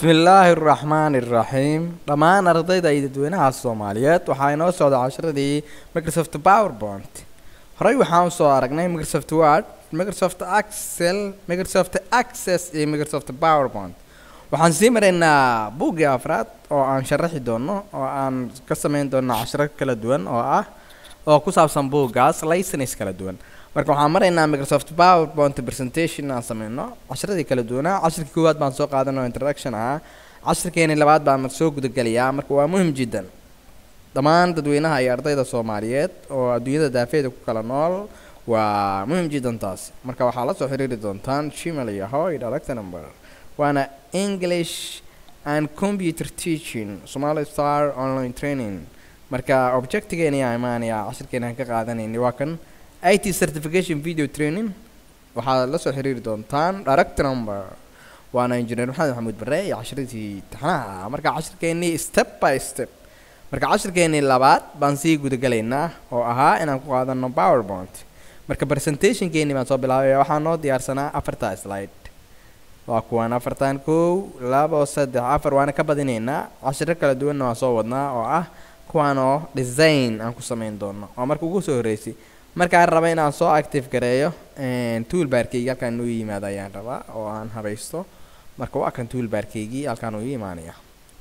bismillaahi araxmaani iraxiim dhammaan ardayda iyo dadweynaha soomaaliyeed waxaa inoo socda casharadii microsoft powerpoint horey waxaan usoo aragnay microsoft word microsoft excel microsoft access iyo microsoft powerpoint waxaan sii maraynaa buuggii afraad oo aan sharaxi doono oo aan ka sameyn doono casharo kala duwan oo ah oo ku saabsan buuggaas license kala duwan marka waxaan maraynaa microsoft powerpoint presentation aan sameyno casharadii kala duwanaa cashirkii koowaad baan soo qaadanoo introduction ah cashirkeeni labaad baan soo gudagelayaa marka waa muhim jiddan dhammaan dadweynaha iyo ardayda soomaaliyeed oo adduunyada daafeeda ku kala nool waa muhim jiddan taas marka waxaa la soo xiriiri doontaan gmail iyo hoy direct number waana english and computer teaching somali star online training marka objectigeeni aa imaanaya cashirkeeni aan ka qaadanayni waa kan it certification video training waxaad la soo xiriiri doontaan direct number waana engineer maxamed maxamuud bare iyo cashiradii taxnaha marka cashirkeenii step by step marka cashirkeenii labaad baan sii gudagalaynaa oo ahaa inaan ku qaadano powerpoint marka presentationkeenii baan soo bilaabay waxaa noo diyaarsanaa afarta slide waa kuwaan afartan kow labo saddex afar waana ka badinaynaa cashiro kala duwanna waan soo wadnaa oo ah kuwaan oo design aan ku sameyn doono oo marka ugu soo horreysay markaan raba inaan soo active gareeyo toolbarkeygii halkaan inuu yimaado ayaan rabaa oo aan habaysto marka waa kan toolbarkeygii halkaan uu imaanaya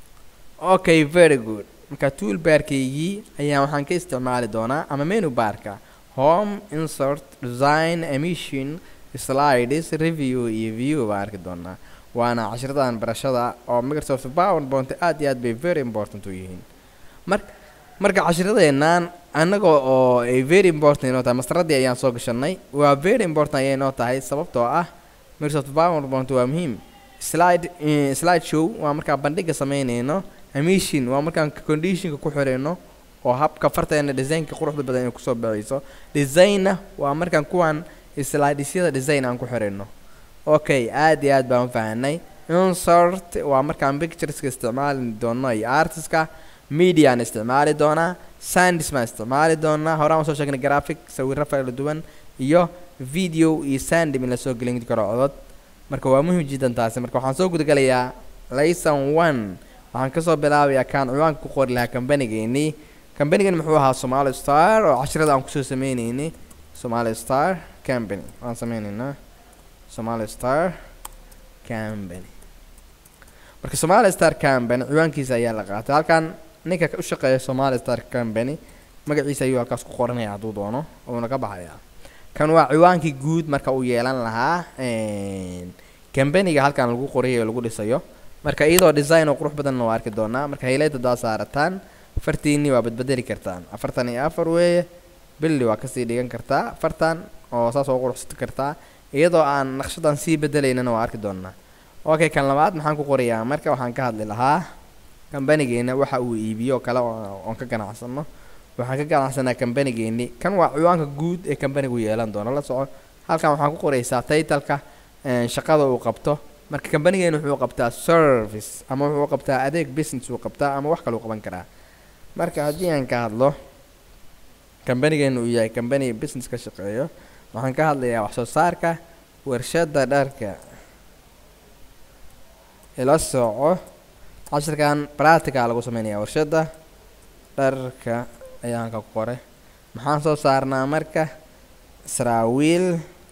okay very good marka toolbarkeygii ayaa waxaan ka isticmaali doonaa ama menu barka home insert design emission slides review iyo view baan arki doonaa waana cashiradan barashada oo microsoft powerpoint aad iyo aad bay very important u yihiin mar marka cashiradeennan annaga oo ay very important inoo tahay mastaradii ayaan soo gashanay waa very important ayay inoo tahay sababtoo ah microsoft powerpoint waa muhiim slide slide show waa markaan bandhiga sameynayno emission waa markaan conditionka ku xirayno oo habka farteena designka quruxda badan inay kusoo baxayso designna waa markaan kuwan slidesyada design aan ku xirayno okay aad iyo aad baan u fahanay insert waa markaan pictureska isticmaali doono iyo artiska mediaan isticmaali doonaa sandis baan isticmaali doonaa horaan usoo sheegnay graphic sawiro kala duwan iyo video iyo sandim in lasoo gelin karo codod marka waa muhim jiddan taasi marka waxaan soo gudagalayaa layson one waxaan kasoo bilaabayaa kaan ciwaanka ku qori lahaa kambanigeenii kambanigani muxuu ahaa somali star oo cashirada aan kusoo sameyneynay somali star company waan sameyneynaa somali star company marka somali star company ciwaankiisa ayaa la qaatay halkan ninka u shaqeeya somali star company magaciisa ayuu halkaas ku qoranaya hadduu doono uuna ka baxayaa kan waa ciwaankii guud marka uu yeelan lahaa companiga halkan lagu qorayo lagu dhisayo marka iyadoo design oo qurux badanna waa arki doonaa marka hilayta daa saarataan fartiinii waa badbedeli kartaan afartan iyo afar weeye billi waa kasii dhigan kartaa afartan oo saas oo quruxsan kartaa iyadoo aan naqshadan sii bedelaynana waa arki doonaa okay kan labaad maxaan ku qorayaa marka waxaan ka hadli lahaa kambanigeena waxa uu iibiyo kale oon ka ganacsano waxaan ka ganacsanaa kambanigeeni kan waa ciwaanka guud ee kambanigu yeelan doono la soco halkan waxaan ku qoraysaa taytalka shaqada uu qabto marka kambanigeena wuxuu qabtaa service ama wuxuu qabtaa adeeg business uu qabtaa ama wax kale uu qaban karaa marka haddii aan ka hadlo kambanigeena uu yahay kambani business ka shaqeeyo waxaan ka hadlayaa wax soo saarka warshada dharka ila soco cashirkan practica lagu sameynaya warshada dharka ayaa halka ku qoray maxaan soo saarnaa marka saraawiil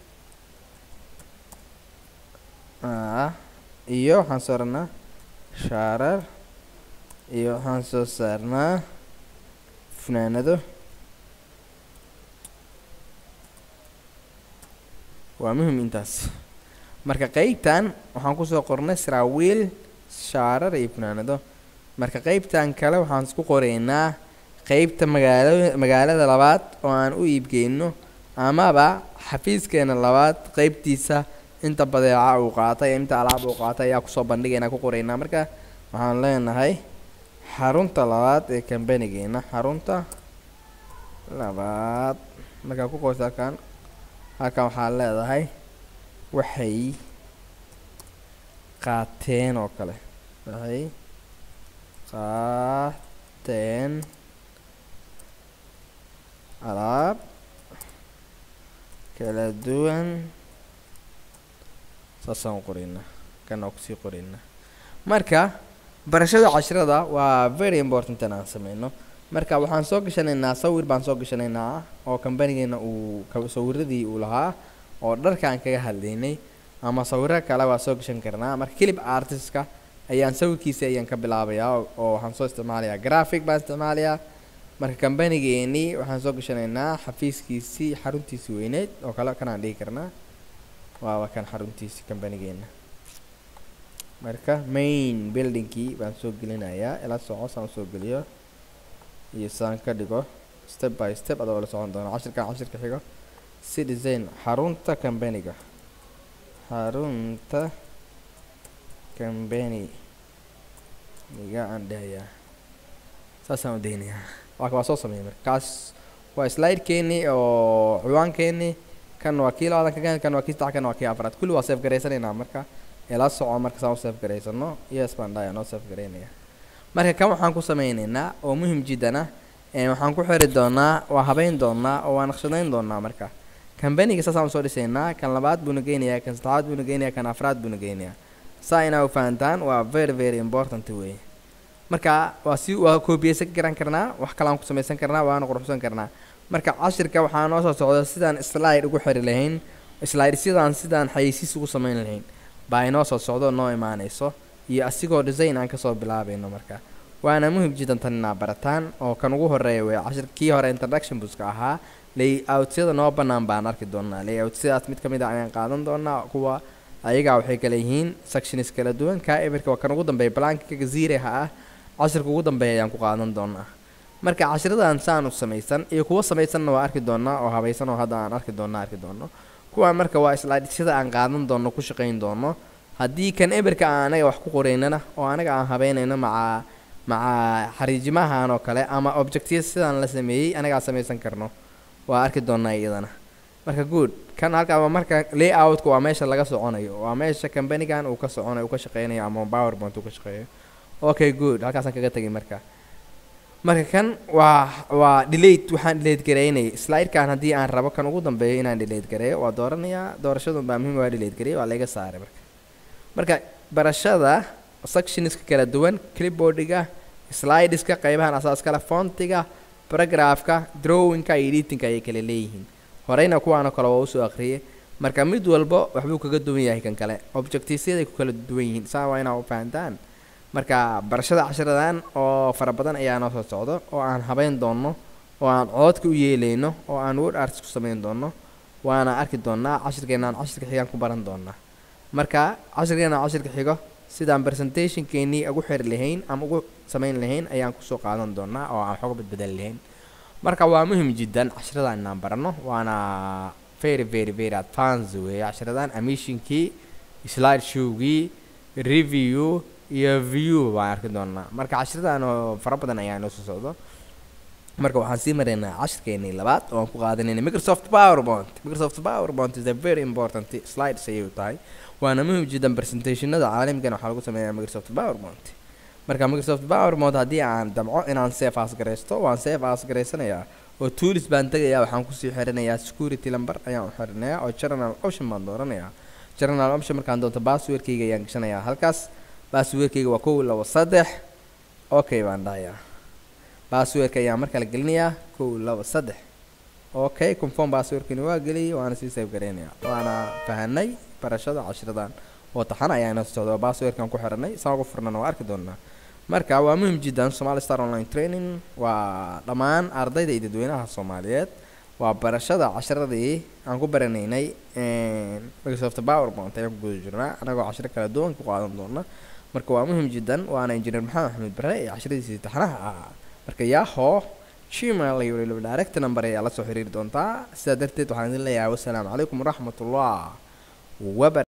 iyo waxaan soo saarnaa shaarar iyo waxaan soo saarnaa funaanado waa muhim intaas marka qeybtan waxaan kusoo qornay saraawiil shaarar iyo funaanado marka qeybtan kale waxaan isku qoraynaa qeybta magaala magaalada labaad oo aan u iibgeyno amaba xafiiskeena labaad qeybtiisa inta badeeca uu qaatay inta alaab uu qaatay ayaa kusoo bandhigaynaa ku qoraynaa marka waxaan leenahay xarunta labaad ee kambanigeena xarunta labaad markaa ku qorta halkan halkan waxaa leedahay waxay qaateen oo kale waxay qaateen alaab kala duwan saasaan u qoraynaa kan oo kusii qoraynaa marka barashada casharada waa very important inaan sameyno marka waxaan soo gashanaynaa sawir baan soo gashanaynaa oo kambanigeena uu ka- sawiradii uu lahaa oo dharka aan kaga hadlaynay ama sawiro kale waa soo gashan karnaa marka clip artistka ayaan sawirkiisa ayaan ka bilaabayaa oo- oo waxaan soo isticmaalayaa graphic baan isticmaalayaa marka kambanigeenii waxaan soo gashanaynaa xafiiskiisii xaruntiisii weyneyd oo kale kanaan dhihi karnaa waaba kan xaruntiisii kambanigeena marka main buildingkii baan soo gelinayaa ila soco saan usoo geliyo iyo saan ka dhigo step by step adoo la socon doono cashirkan cashirka xigo citizen xarunta kambaniga xarunta kambani niga aan dhahayaa saasaan u daynayaa waa waa soo sameeyay marka kaas waa slide-keeni oo ciwaankeeni kan waa kii labaatan kagan kan waa kii saddex kan waa kii afraad kulli waa save garaysanaynaa marka ila soco marka saan u save garaysano yes baan dhahayaa noo save garaynaya marka kan waxaan ku sameynaynaa oo muhim jiddan ah ee waxaan ku xiri doonaa waa habeyn doonaa oo waa naqshadayn doonaa marka kambaniga saasaan usoo dhisaynaa kan labaad buuna geynayaa kan saddexaad buuna geynayaa kan afraad buuna geynayaa saa inaa u fahantaan waa very very important wey marka waa si waa koobiyeysan garan karnaa wax kale aan ku samaysan karnaa waana quruxsan karnaa marka cashirka waxaa noo soo socda sidaan slide ugu xiri lahayn slide sidaan sidaan xayeysiis ugu samayn lahayn baa inoo soo socdo noo imaanayso iyo asigoo design aan kasoo bilaabayno marka waana muhim jiddan tan inaa barataan oo kan ugu horeeya wey cashir kii hore introduction buska ahaa layoutyada noo bannaan baan arki doonaa layoutyadaas mid ka mid a ayaan qaadan doonaa kuwa ayagaa waxay kala yihiin sections kala duwan kaa emirka waa kan ugu dambeeya blanka gaziiraha ah cashirka ugu dambeeya ayaan ku qaadan doonaa marka cashiradan saan u samaysan iyo kuwa samaysanna waa arki doonaa oo habaysan oo hadda aan arki doona arki doono kuwaan marka waa slidesada aan qaadan doono ku shaqayn doono haddii kan eberka aan anaga wax ku qoraynana oo anaga aan habeynayno maca maca xariijimahan oo kale ama objectiya sidaan la sameeyey anagaa samaysan karno waa arki doonaa iyadana marka good kan halkaa waa marka layoutku waa meesha laga soconayo waa meesha kambanigan uu ka soconayo uu ka shaqeynayo ama powerpoint uu ka shaqeeyo okay good halkaasaan kaga tegay marka marka kan waa waa delate waxaan delate gareynay slide-kan haddii aan rabo kan ugu dambeeyo inaan delate gareeyo waa dooranayaa doorashadun baa muhiim waa delate gareeyo waa laga saaray marka marka barashada sectionska kala duwan clipboardiga slideska qeybahan asaaskale fontiga paragraphka drawingka iyo editingka ayay kala leeyihiin horeyna kuwaanoo kale waa usoo akhriyay marka mid walba waxbuu kaga duwan yahay kan kale objectivesyaday ku kala duwan yihiin saa waa inaa u fahantaan marka barashada cashiradan oo fara badan ayaa noo soo socdo oo aan habeyn doono oo aan coodka u yeeleyno oo aan word arts ku samayn doono waana arki doonaa cashirkeenaan cashirka xigaan ku baran doonaa marka cashirkeenaan cashirka xigo sidaan presentationkeenii ugu xiri lahayn ama ugu samayn lahayn ayaan kusoo qaadan doonaa oo aan xoga badbedeli lahayn marka waa muhim jiddan cashiradan inaan barano waana very very very advance weeye cashiradan amishinkii slide showgii review iyo view baan arki doonaa marka cashiradan oo fara badan ayaa noo soo socdo marka waxaan sii maraynaa cashirkeenii labaad oo aan ku qaadanayna microsoft powerpoint microsoft powerpoint is a very important slides ayay u tahay waana muhim jiddan presentationada caalamkan waxaa lagu sameeyaa microsoft powerpoint marka microsoft powerpoint haddii aan damco inaan safe as garaysto waan safe as garaysanayaa oo tools baan tegayaa waxaan kusii xirinayaa security number ayaan u xirinayaa oo journal option baan dooranayaa journal option markaan doonto passwordkayga ayaan gashanayaa halkaas passwordkayga waa kow labo saddex okay baan dhahayaa passwordka ayaan mar kale gelinayaa kow labo saddex okay conform passwordkani waa geliyay waana sii save garaynayaa waana fahanay barashada cashiradan oo taxana ayaa inoo socda oo passwordkan ku xiranay saan ugu furnana waa arki doonaa marka waa muhim jiddan somali star online training waa dhammaan ardayda iyo dadweynaha soomaaliyeed waa barashada cashiradii aan ku baranaynay microsoft powerpoint ayaan ku guda jirnaa anagoo cashiro kala duwan ku qaadan doona marka waa muhim jiddan waana injineer maxamed axmed bare ee cashiradiisii taxanaha ah marka yaaho gmail iyo weliba direct number ayaa la soo xiriiri doontaa sidaa darteed waxaan idin leeyahay wassalaamu calaykum waraxmatullah wabar